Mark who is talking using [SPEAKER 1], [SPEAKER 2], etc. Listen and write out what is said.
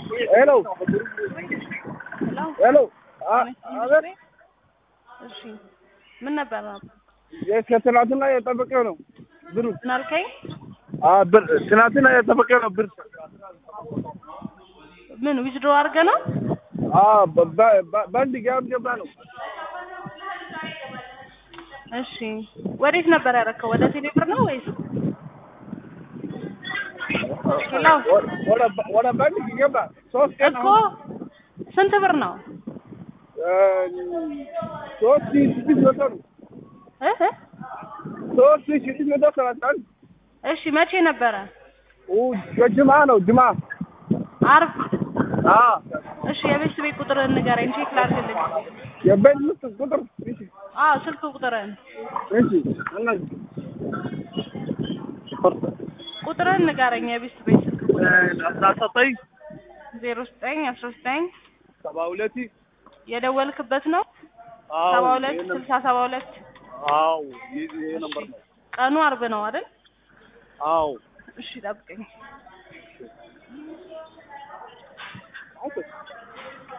[SPEAKER 1] ሄሎ
[SPEAKER 2] ሄሎ
[SPEAKER 1] ሄሎ አቤት
[SPEAKER 2] እሺ ምን ነበር
[SPEAKER 1] ከትናንትና የጠበቀው ነው ብሩ
[SPEAKER 2] ምን አልከኝ?
[SPEAKER 1] ብር ትናንትና የጠበቀው ነው ብር
[SPEAKER 2] ምን ዊዝድሮ አድርገህ ነው?
[SPEAKER 1] በአንድ ጋም ገባ ነው
[SPEAKER 2] እሺ ወዴት ነበር ያደረከው? ወደ ቴሌብር ነው ወይስ ሄሎ
[SPEAKER 1] ወደ ባንክ ገባ ሶስት ቀን
[SPEAKER 2] እኮ ስንት ብር ነው?
[SPEAKER 1] ሶስት ሺህ ስድስት መቶ ነው
[SPEAKER 2] እ እ
[SPEAKER 1] ሶስት ሺህ ስድስት መቶ ሰላሳ አንድ
[SPEAKER 2] እሺ መቼ ነበረ?
[SPEAKER 1] ጅማ ነው ጅማ
[SPEAKER 2] አርብ።
[SPEAKER 1] አዎ
[SPEAKER 2] እሺ የቤት ቤት ቁጥርህን ንገረኝ ቼክ ላድርግልኝ።
[SPEAKER 1] የቤት ውስጥ ቁጥር እሺ
[SPEAKER 2] አዎ ስልክ ቁጥርህን
[SPEAKER 1] እሺ እና
[SPEAKER 2] ቁጥርህን ንገረኝ የቤት ቤት ስልክ ቁጥር
[SPEAKER 1] አስራ ዘጠኝ
[SPEAKER 2] ዜሮ ዘጠኝ አስራ ዘጠኝ
[SPEAKER 1] ሰባ ሁለት
[SPEAKER 2] የደወልክበት ነው
[SPEAKER 1] አዎ
[SPEAKER 2] ሰባ ሁለት ስልሳ ሰባ ሁለት
[SPEAKER 1] አዎ ይሄ ነበር ነው
[SPEAKER 2] ቀኑ አርብ ነው አይደል?
[SPEAKER 1] አዎ
[SPEAKER 2] እሺ ጠብቀኝ።